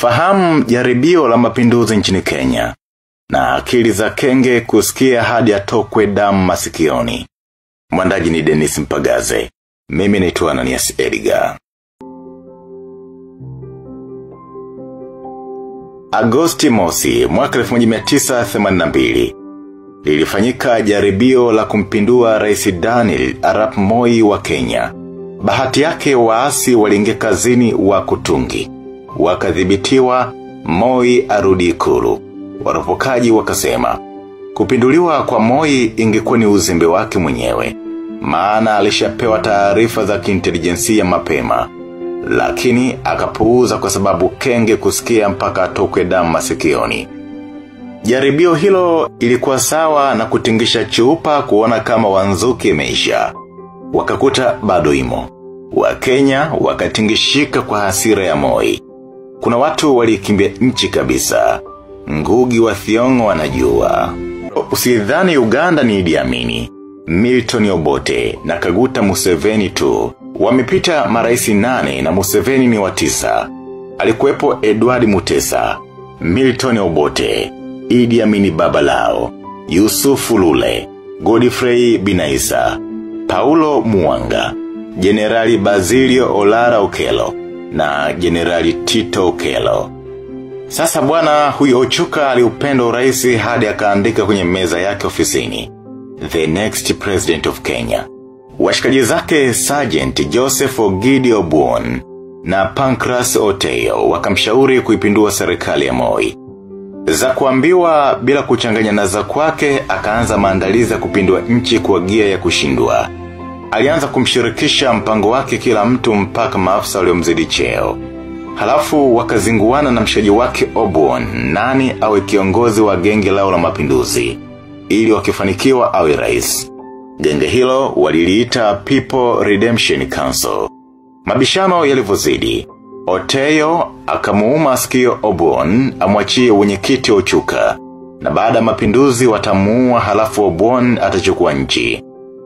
Fahamu jaribio la mapinduzi nchini Kenya. Na akili za kenge kusikia hadi atokwe damu masikioni. Mwandaji ni Dennis Mpagaze. Mimi naitwa Ananias Edgar. Agosti mosi, mwaka 1982. Lilifanyika jaribio la kumpindua rais Daniel Arap Moi wa Kenya. Bahati yake waasi waliingia kazini wa kutungi. Wakadhibitiwa Moi arudi ikulu. Warapokaji wakasema. Kupinduliwa kwa Moi ingekuwa ni uzembe wake mwenyewe. Maana alishapewa taarifa za kiintelijensia mapema. Lakini akapuuza kwa sababu kenge kusikia mpaka atokwe damu masikioni. Jaribio hilo ilikuwa sawa na kutingisha chupa kuona kama wanzuki imeisha. Wakakuta bado imo. Wakenya wakatingishika kwa hasira ya moi. Kuna watu walikimbia nchi kabisa. Ngugi wa thiongo wanajua. Usidhani Uganda ni Idi Amini. Milton Obote na Kaguta Museveni tu. Wamepita maraisi nane na Museveni ni watisa. Alikuwepo Edward Mutesa, Milton Obote, Idi Amini Babalao, Yusufu Lule, Godfrey Binaisa, Paulo Muanga, Generali Basilio Olara Okelo na Generali Tito Okelo. Sasa bwana huyo Ochuka aliupenda uraisi hadi akaandika kwenye meza yake ofisini. The next president of Kenya. Washikaji zake Sergeant Joseph Ogidi Obuon na Pancras Oteyo wakamshauri kuipindua serikali ya Moi. Za kuambiwa bila kuchanganya na za kwake akaanza maandalizi ya kupindua nchi kwa gia ya kushindwa. Alianza kumshirikisha mpango wake kila mtu mpaka maafisa waliomzidi cheo. Halafu wakazinguana na mshaji wake Obuon nani awe kiongozi wa genge lao la mapinduzi ili wakifanikiwa awe rais. Genge hilo waliliita People Redemption Council. Mabishano yalivyozidi. Oteyo akamuuma sikio Obuon amwachie wenyekiti Ochuka. Na baada ya mapinduzi watamuua halafu Obuon atachukua nchi.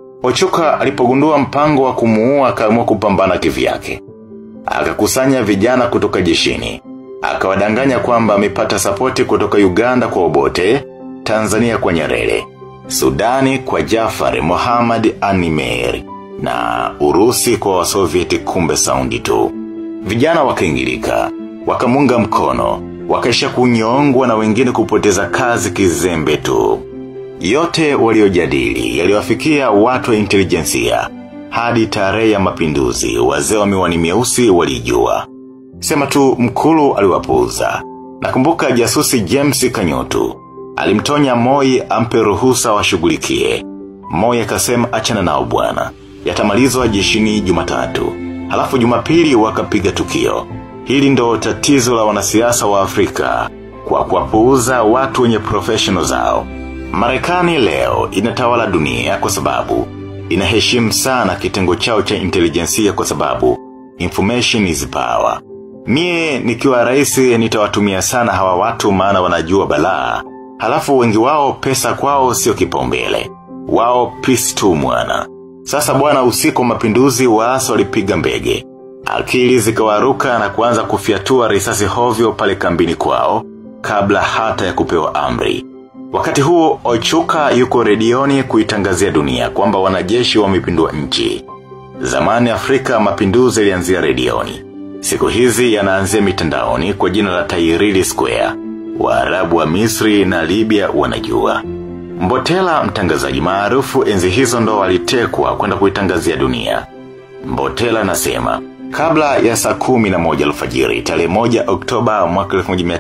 Ochuka alipogundua mpango wa kumuua akaamua kupambana kivyake. Akakusanya vijana kutoka jeshini. Akawadanganya kwamba amepata sapoti kutoka Uganda kwa Obote, Tanzania kwa Nyerere. Sudani kwa Jafari Mohamed Animer na Urusi kwa wasovieti kumbe saundi tu. Vijana wakaingilika, wakamunga mkono, wakaisha kunyongwa na wengine kupoteza kazi kizembe tu. Yote waliojadili yaliwafikia watu wa intelijensia hadi tarehe ya mapinduzi wazee wa miwani mieusi walijua. Sema tu mkulu aliwapuuza. Nakumbuka jasusi James Kanyotu Alimtonya Moi ampe ruhusa washughulikie. Moi akasema achana nao bwana. Yatamalizwa jeshini Jumatatu. Halafu Jumapili wakapiga tukio. Hili ndo tatizo la wanasiasa wa Afrika kwa kuwapuuza watu wenye professional zao. Marekani leo inatawala dunia kwa sababu inaheshimu sana kitengo chao cha intelijensia kwa sababu information is power. Mie nikiwa rais nitawatumia sana hawa watu maana wanajua balaa Halafu wengi wao pesa kwao sio kipaumbele. Wao peace tu mwana. Sasa bwana usiku mapinduzi waasi walipiga mbege. Akili zikawaruka na kuanza kufiatua risasi hovyo pale kambini kwao kabla hata ya kupewa amri. Wakati huo Ochuka yuko redioni kuitangazia dunia kwamba wanajeshi wamepindua nchi. Zamani Afrika mapinduzi yalianzia redioni. Siku hizi yanaanzia mitandaoni kwa jina la Tahiriri Square. Waarabu wa Misri na Libya wanajua. Mbotela mtangazaji maarufu enzi hizo ndo walitekwa kwenda kuitangazia dunia. Mbotela nasema, kabla ya saa kumi na moja alfajiri, tarehe moja Oktoba mwaka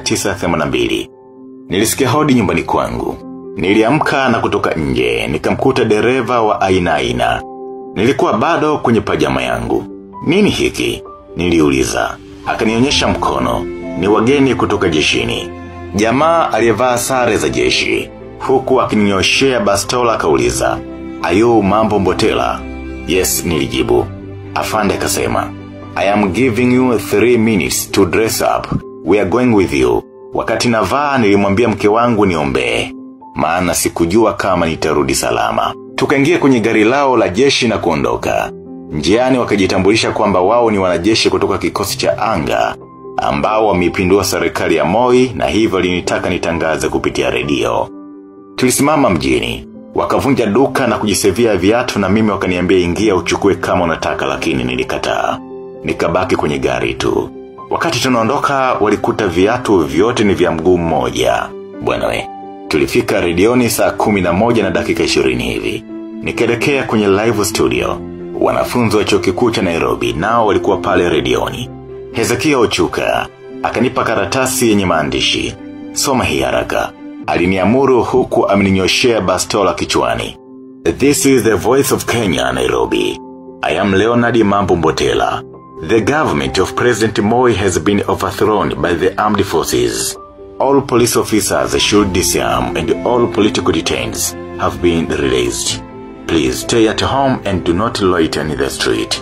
1982, nilisikia hodi nyumbani kwangu. Niliamka na kutoka nje, nikamkuta dereva wa aina aina. Nilikuwa bado kwenye pajama yangu. Nini hiki? Niliuliza. Akanionyesha mkono. Ni wageni kutoka jeshini. Jamaa aliyevaa sare za jeshi. Huku akininyoshea bastola akauliza. Ayo mambo mbotela. Yes nilijibu. Afande akasema. I am giving you three minutes to dress up. We are going with you. Wakati navaa nilimwambia mke wangu niombee. Maana sikujua kama nitarudi salama. Tukaingia kwenye gari lao la jeshi na kuondoka. Njiani wakajitambulisha kwamba wao ni wanajeshi kutoka kikosi cha anga. ambao wameipindua serikali ya Moi na hivyo linitaka nitangaze kupitia redio. Tulisimama mjini, wakavunja duka na kujisevia viatu na mimi wakaniambia ingia uchukue kama unataka lakini nilikataa. Nikabaki kwenye gari tu. Wakati tunaondoka walikuta viatu vyote ni vya mguu mmoja. Bwana we, tulifika redioni saa kumi na moja na dakika ishirini hivi. Nikaelekea kwenye live studio. Wanafunzi wa chuo kikuu cha Nairobi nao walikuwa pale redioni. Hezekia Ochuka, akanipa karatasi yenye maandishi. Soma hii haraka. Aliniamuru huku ameninyoshea bastola kichwani. This is the voice of Kenya, Nairobi. I am Leonard Mambo Mbotela. The government of President Moi has been overthrown by the armed forces. All police officers should disarm and all political detainees have been released. Please stay at home and do not loiter in the street.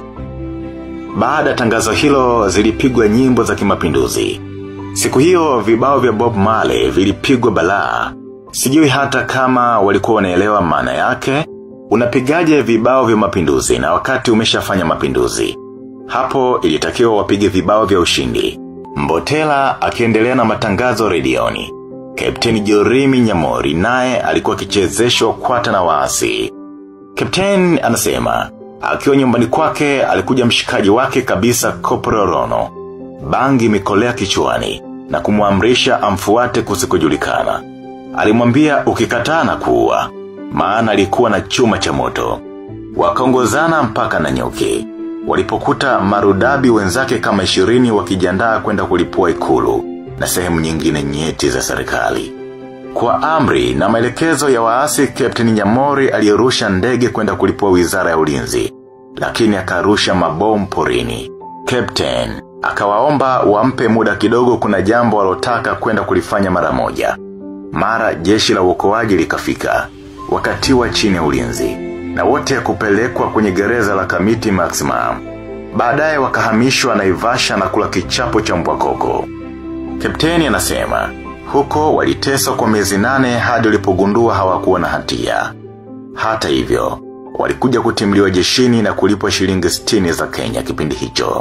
Baada ya tangazo hilo zilipigwa nyimbo za kimapinduzi. Siku hiyo vibao vya Bob Marley vilipigwa balaa. Sijui hata kama walikuwa wanaelewa maana yake, unapigaje vibao vya mapinduzi na wakati umeshafanya mapinduzi. Hapo ilitakiwa wapige vibao vya ushindi. Mbotela akiendelea na matangazo redioni. Kapteni Jorimi Nyamori naye alikuwa kichezeshwa kwata na waasi. Kapteni anasema, akiwa nyumbani kwake alikuja mshikaji wake kabisa Kopro Rono. Bangi mikolea kichwani na kumwamrisha amfuate kusikujulikana. Alimwambia ukikataa na kuua, maana alikuwa na chuma cha moto. Wakaongozana mpaka na nyuki. Walipokuta marudabi wenzake kama ishirini wakijiandaa kwenda kulipua ikulu na sehemu nyingine nyeti za serikali. Kwa amri na maelekezo ya waasi Captain Nyamori aliyerusha ndege kwenda kulipua wizara ya ulinzi, lakini akarusha mabomu porini. Captain akawaomba wampe muda kidogo kuna jambo walotaka kwenda kulifanya mara moja. Mara jeshi la uokoaji likafika, wakatiwa chini ya ulinzi, na wote kupelekwa kwenye gereza la kamiti maximum. Baadaye wakahamishwa naivasha na kula kichapo cha mbwa koko. Kapteni anasema, huko waliteswa kwa miezi nane hadi walipogundua hawakuwa na hatia. Hata hivyo, walikuja kutimliwa jeshini na kulipwa shilingi 60 za Kenya kipindi hicho.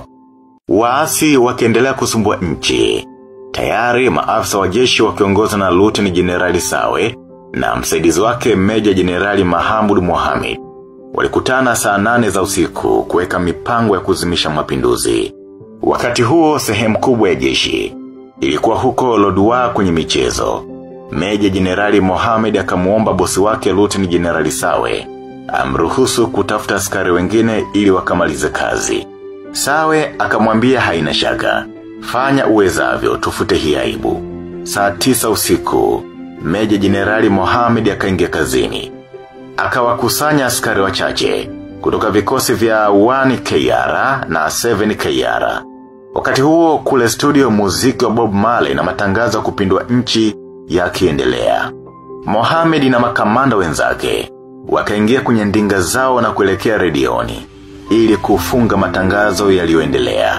Waasi wakiendelea kusumbua nchi. Tayari maafisa wa jeshi wakiongozwa na Luteni Jenerali Sawe na msaidizi wake Meja Jenerali Mahamud Mohamed walikutana saa nane za usiku kuweka mipango ya kuzimisha mapinduzi. Wakati huo sehemu kubwa ya jeshi ilikuwa huko Lodwa kwenye michezo. Meja Jenerali Mohamed akamuomba bosi wake Luteni Jenerali Sawe amruhusu kutafuta askari wengine ili wakamalize kazi. Sawe akamwambia haina shaka. Fanya uwezavyo tufute hii aibu. Saa tisa usiku, Meja Jenerali Mohamed akaingia kazini. Akawakusanya askari wachache kutoka vikosi vya 1 KR na 7 KR. Wakati huo kule studio muziki wa Bob Marley na matangazo ya kupindua nchi yakiendelea. Mohamed na makamanda wenzake wakaingia kwenye ndinga zao na kuelekea redioni ili kufunga matangazo yaliyoendelea.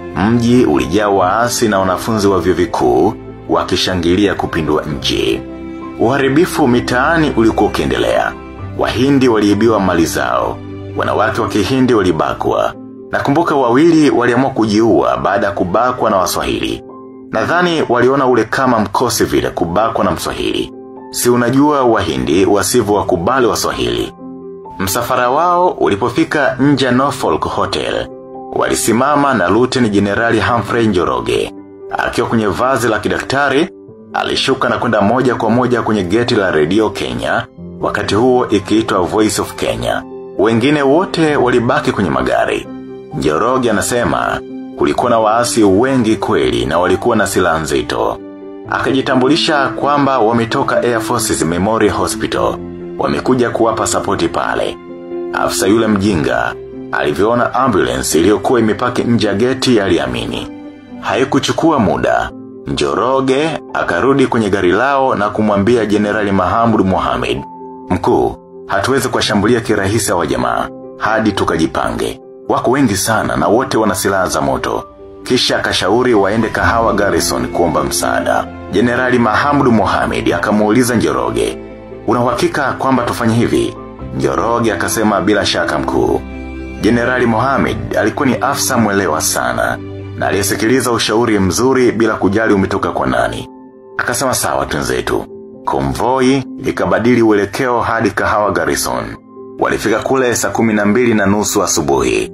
Mji ulijaa waasi na wanafunzi wa vyuo vikuu wakishangilia kupindua nchi. Uharibifu mitaani ulikuwa ukiendelea. Wahindi waliibiwa mali zao. Wanawake wa kihindi walibakwa. Nakumbuka wawili waliamua kujiua baada ya kubakwa na waswahili. Nadhani waliona ule kama mkosi vile kubakwa na mswahili. Si unajua wahindi wasivyo wakubali waswahili. Msafara wao ulipofika nje ya Norfolk Hotel. Walisimama na Luteni Jenerali Humphrey Njoroge. Akiwa kwenye vazi la kidaktari, alishuka na kwenda moja kwa moja kwenye geti la Radio Kenya, wakati huo ikiitwa Voice of Kenya. Wengine wote walibaki kwenye magari. Njoroge anasema kulikuwa na waasi wengi kweli na walikuwa na silaha nzito. Akajitambulisha kwamba wametoka Air Forces Memorial Hospital. Wamekuja kuwapa sapoti pale. Afisa yule mjinga, alivyoona ambulance iliyokuwa imepaki nje ya geti aliamini. Haikuchukua muda. Njoroge akarudi kwenye gari lao na kumwambia Jenerali Mahamud Mohamed. Mkuu, hatuwezi kuwashambulia kirahisi wa jamaa hadi tukajipange. Wako wengi sana na wote wana silaha za moto. Kisha akashauri waende kahawa Garrison kuomba msaada. Jenerali Mahamud Mohamed akamuuliza Njoroge, "Una uhakika kwamba tufanye hivi?" Njoroge akasema bila shaka mkuu. Jenerali Mohamed alikuwa ni afisa mwelewa sana. na aliyesikiliza ushauri mzuri bila kujali umetoka kwa nani. Akasema sawa twenzetu. Konvoi ikabadili uelekeo hadi kahawa Garrison. Walifika kule saa kumi na mbili na nusu asubuhi.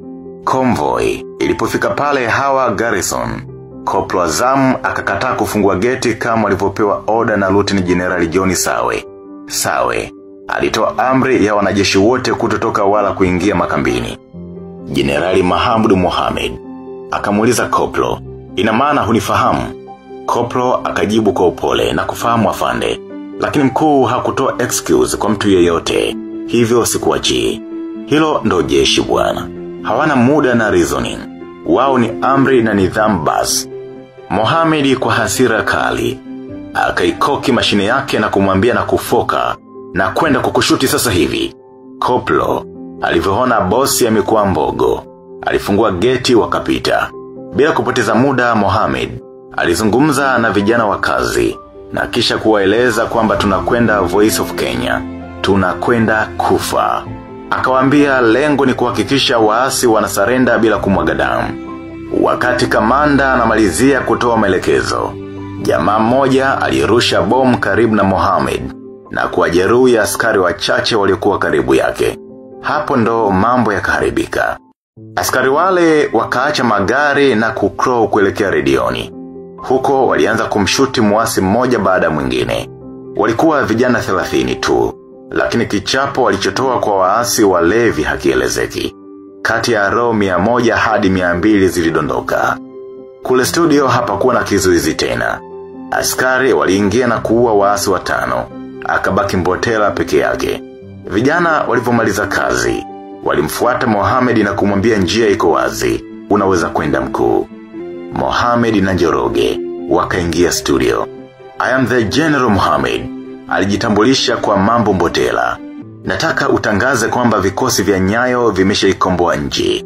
Convoy ilipofika pale hawa Garrison. Koplo Azam akakataa kufungua geti kama walivyopewa oda na Lieutenant General John Sawe. Sawe alitoa amri ya wanajeshi wote kutotoka wala kuingia makambini. Jenerali Mahamud Mohamed akamuuliza Koplo, ina maana hunifahamu? Koplo akajibu kwa upole na kufahamu afande, lakini mkuu hakutoa excuse kwa mtu yeyote, hivyo sikuachii. Hilo ndo jeshi bwana. Hawana muda na reasoning. Wao ni amri na nidhamu basi. Mohamed kwa hasira kali akaikoki mashine yake na kumwambia na kufoka na kwenda kukushuti sasa hivi. Koplo alivyoona bosi amekuwa mbogo. Alifungua geti wakapita. Bila kupoteza muda Mohamed alizungumza na vijana wa kazi na kisha kuwaeleza kwamba tunakwenda Voice of Kenya. Tunakwenda kufa. Akawaambia lengo ni kuhakikisha waasi wanasarenda bila kumwaga damu. Wakati kamanda anamalizia kutoa maelekezo, jamaa mmoja alirusha bomu karibu na Mohamed na kuwajeruhi askari wachache waliokuwa karibu yake. Hapo ndo mambo yakaharibika. Askari wale wakaacha magari na kukrow kuelekea redioni. Huko walianza kumshuti muasi mmoja baada mwingine. Walikuwa vijana 30 tu, lakini kichapo walichotoa kwa waasi walevi hakielezeki. Kati ya roho mia moja hadi mia mbili zilidondoka. Kule studio hapakuwa na kizuizi tena. Askari waliingia na kuua waasi watano. Akabaki mbotela peke yake. Vijana walivyomaliza kazi. Walimfuata Mohamed na kumwambia njia iko wazi. Unaweza kwenda mkuu. Mohamed na Njoroge wakaingia studio. I am the General Mohamed. Alijitambulisha kwa mambo mbotela. Nataka utangaze kwamba vikosi vya nyayo vimeshaikomboa nchi.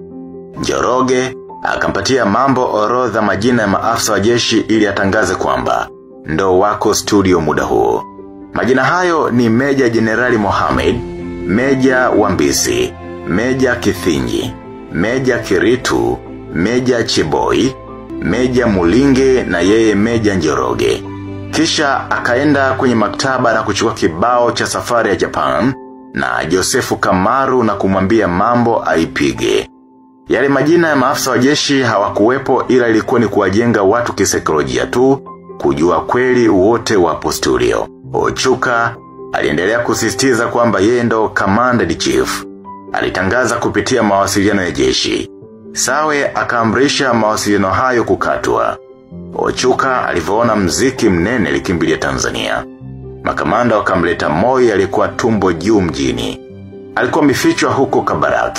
Njoroge akampatia mambo orodha majina ya maafisa wa jeshi ili atangaze kwamba ndo wako studio muda huo. Majina hayo ni Meja Jenerali Mohamed, Meja Wambisi, Meja Kithinji, Meja Kiritu, Meja Chiboi, Meja Mulinge na yeye Meja Njoroge. Kisha akaenda kwenye maktaba na kuchukua kibao cha safari ya Japan na Josefu Kamaru na kumwambia mambo aipige. Yale majina ya maafisa wa jeshi hawakuwepo ila ilikuwa ni kuwajenga watu kisaikolojia tu, kujua kweli wote wapo studio. Ochuka aliendelea kusisitiza kwamba yeye ndo commander in chief. Alitangaza kupitia mawasiliano ya jeshi. Sawe akaamrisha mawasiliano hayo kukatwa. Ochuka alivyoona mziki mnene likimbilia Tanzania. Makamanda wakamleta Moi alikuwa tumbo juu mjini. Alikuwa mifichwa huko Kabarak.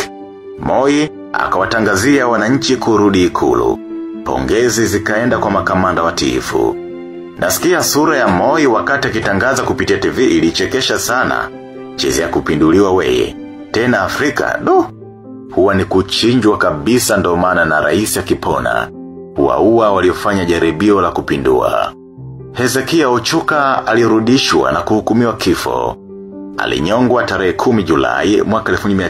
Moi akawatangazia wananchi kurudi ikulu. Pongezi zikaenda kwa makamanda watiifu. Nasikia sura ya Moi wakati akitangaza kupitia TV ilichekesha sana. Chezi ya kupinduliwa weye. Tena Afrika, do. Huwa ni kuchinjwa kabisa ndo maana na rais akipona. Waua waliofanya jaribio la kupindua. Hezekia Ochuka alirudishwa na kuhukumiwa kifo. Alinyongwa tarehe 10 Julai mwaka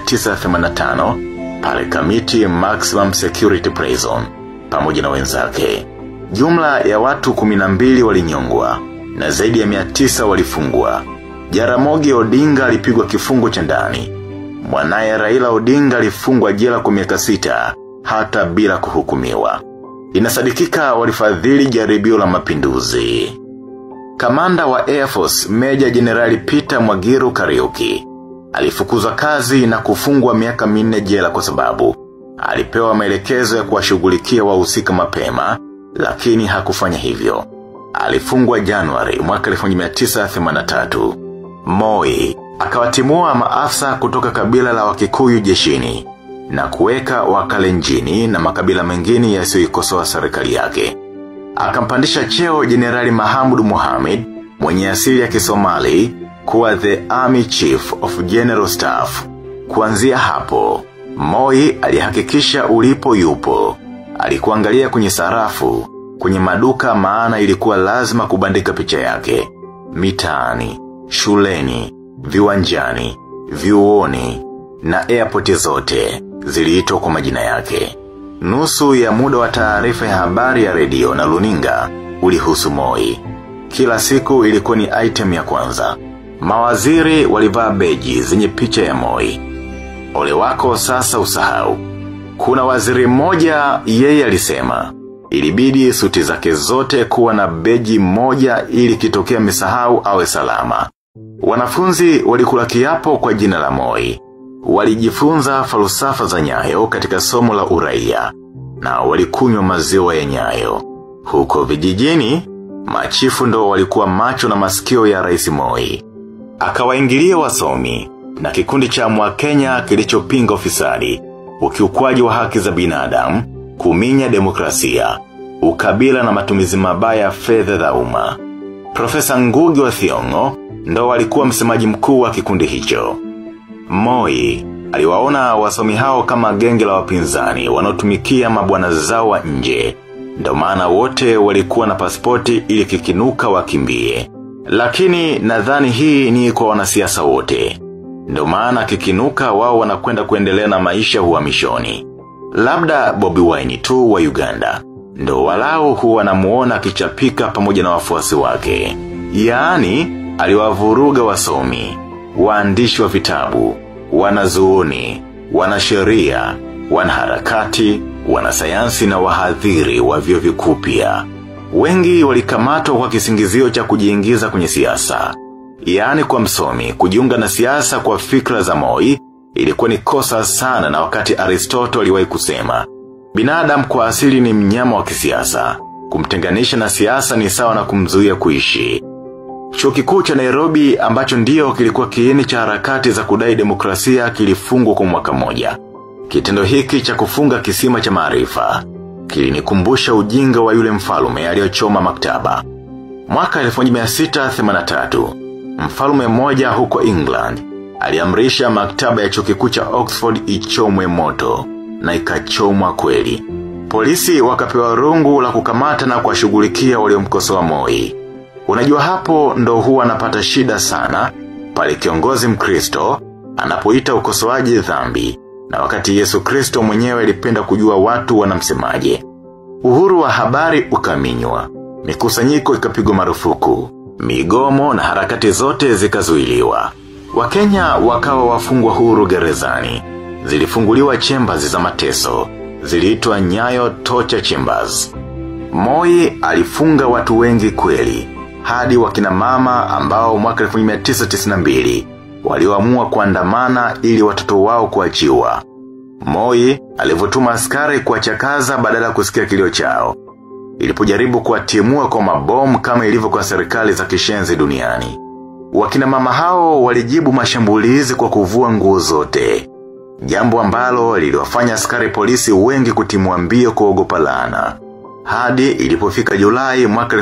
1985 pale Kamiti Maximum Security Prison pamoja na wenzake. Jumla ya watu 12 walinyongwa na zaidi ya 900 walifungwa. Jaramogi Odinga alipigwa kifungo cha ndani. Mwanaye Raila Odinga alifungwa jela kwa miaka sita hata bila kuhukumiwa. Inasadikika walifadhili jaribio la mapinduzi. Kamanda wa Air Force Major Generali Peter Mwagiru Kariuki alifukuzwa kazi na kufungwa miaka minne jela kwa sababu alipewa maelekezo ya kuwashughulikia wahusika mapema lakini hakufanya hivyo. Alifungwa Januari mwaka 1983. Moi akawatimua maafisa kutoka kabila la Wakikuyu jeshini na kuweka wakalenjini na makabila mengine yasiyoikosoa serikali yake. Akampandisha cheo Jenerali Mahamud Mohamed mwenye asili ya Kisomali kuwa the Army Chief of General Staff. Kuanzia hapo, Moi alihakikisha ulipo yupo. Alikuangalia kwenye sarafu, kwenye maduka maana ilikuwa lazima kubandika picha yake. Mitaani, shuleni, viwanjani, vyuoni na airport zote ziliitwa kwa majina yake. nusu ya muda wa taarifa ya habari ya redio na luninga ulihusu Moi. Kila siku ilikuwa ni item ya kwanza. Mawaziri walivaa beji zenye picha ya Moi. Ole wako sasa usahau. Kuna waziri mmoja yeye alisema, ilibidi suti zake zote kuwa na beji moja ili kitokea misahau awe salama. Wanafunzi walikula kiapo kwa jina la Moi. Walijifunza falsafa za nyayo katika somo la uraia na walikunywa maziwa ya nyayo. Huko vijijini, machifu ndo walikuwa macho na masikio ya rais Moi. Akawaingilia wasomi na kikundi cha mwakenya kilichopinga ufisadi, ukiukwaji wa haki za binadamu, kuminya demokrasia, ukabila na matumizi mabaya ya fedha za umma. Profesa Ngugi wa Thiongo ndo walikuwa msemaji mkuu wa kikundi hicho. Moi, aliwaona wasomi hao kama genge la wapinzani wanaotumikia mabwana zao wa nje. Ndo maana wote walikuwa na pasipoti ili kikinuka wakimbie. Lakini nadhani hii ni kwa wanasiasa wote. Ndo maana kikinuka wao wanakwenda kuendelea na maisha huhamishoni. Labda Bobby Wine tu wa Uganda. Ndo walao huwa namuona akichapika pamoja na wafuasi wake. Yaani, aliwavuruga wasomi, waandishi wa vitabu, wanazuoni, wanasheria, wanaharakati, wanasayansi na wahadhiri wa vyuo vikuu pia. Wengi walikamatwa kwa kisingizio cha kujiingiza kwenye siasa. Yaani kwa msomi, kujiunga na siasa kwa fikra za Moi ilikuwa ni kosa sana na wakati Aristotle aliwahi kusema, binadamu kwa asili ni mnyama wa kisiasa. Kumtenganisha na siasa ni sawa na kumzuia kuishi. Chuo kikuu cha Nairobi ambacho ndio kilikuwa kiini cha harakati za kudai demokrasia kilifungwa kwa mwaka moja. Kitendo hiki cha kufunga kisima cha maarifa kilinikumbusha ujinga wa yule mfalume aliyochoma maktaba. Mwaka 1683, mfalume mmoja huko England aliamrisha maktaba ya chuo kikuu cha Oxford ichomwe moto na ikachomwa kweli. Polisi wakapewa rungu la kukamata na kuwashughulikia waliomkosoa Moi. Unajua hapo ndo huwa anapata shida sana, pale kiongozi mkristo, anapoita ukosoaji dhambi, na wakati Yesu Kristo mwenyewe alipenda kujua watu wanamsemaje. Uhuru wa habari ukaminywa, mikusanyiko ikapigwa marufuku, migomo na harakati zote zikazuiliwa. Wakenya wakawa wafungwa huru gerezani, zilifunguliwa chambers za mateso, ziliitwa nyayo torture chambers. Moi alifunga watu wengi kweli, hadi wakina mama ambao mwaka 1992 walioamua kuandamana ili watoto wao kuachiwa. Moi alivyotuma askari kuwachakaza badala ya kusikia kilio chao. Ilipojaribu kuwatimua kwa mabomu kama ilivyo kwa serikali za kishenzi duniani. Wakina mama hao walijibu mashambulizi kwa kuvua nguo zote. Jambo ambalo liliwafanya askari polisi wengi kutimua mbio kuogopa laana. Hadi ilipofika Julai mwaka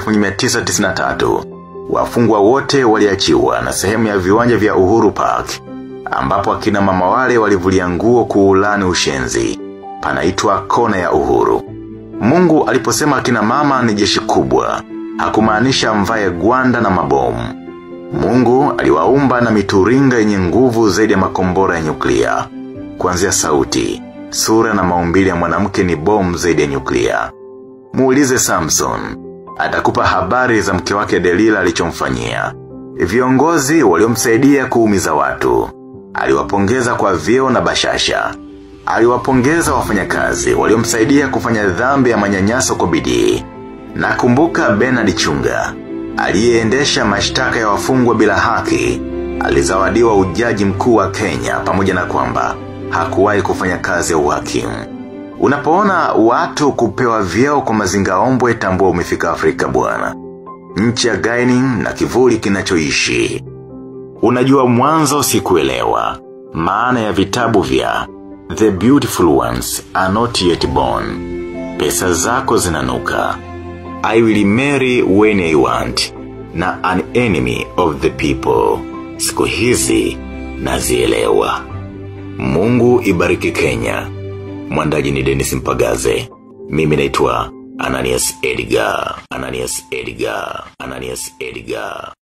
1993, wafungwa wote waliachiwa na sehemu ya viwanja vya Uhuru Park, ambapo akina mama wale walivulia nguo kuulani ushenzi. Panaitwa kona ya Uhuru. Mungu aliposema akina mama ni jeshi kubwa, hakumaanisha mvae gwanda na mabomu. Mungu aliwaumba na mituringa yenye nguvu zaidi ya makombora ya nyuklia. Kuanzia sauti, sura na maumbile ya mwanamke ni bomu zaidi ya nyuklia. Muulize Samson. Atakupa habari za mke wake Delila alichomfanyia. Viongozi waliomsaidia kuumiza watu. Aliwapongeza kwa vyeo na bashasha. Aliwapongeza wafanyakazi waliomsaidia kufanya dhambi ya manyanyaso kwa bidii. Nakumbuka Bernard Chunga. Aliyeendesha mashtaka ya wafungwa bila haki. Alizawadiwa ujaji mkuu wa Kenya pamoja na kwamba hakuwahi kufanya kazi ya uhakimu. Unapoona watu kupewa vyeo kwa mazingaombwe tambua umefika Afrika bwana. Nchi ya gaining na kivuli kinachoishi. Unajua mwanzo sikuelewa. Maana ya vitabu vya The beautiful ones are not yet born. Pesa zako zinanuka. I will marry when I want. Na an enemy of the people. Siku hizi nazielewa. Mungu ibariki Kenya. Mwandaji ni Dennis Mpagaze. Mimi naitwa Ananias Edgar. Ananias Edgar. Ananias Edgar.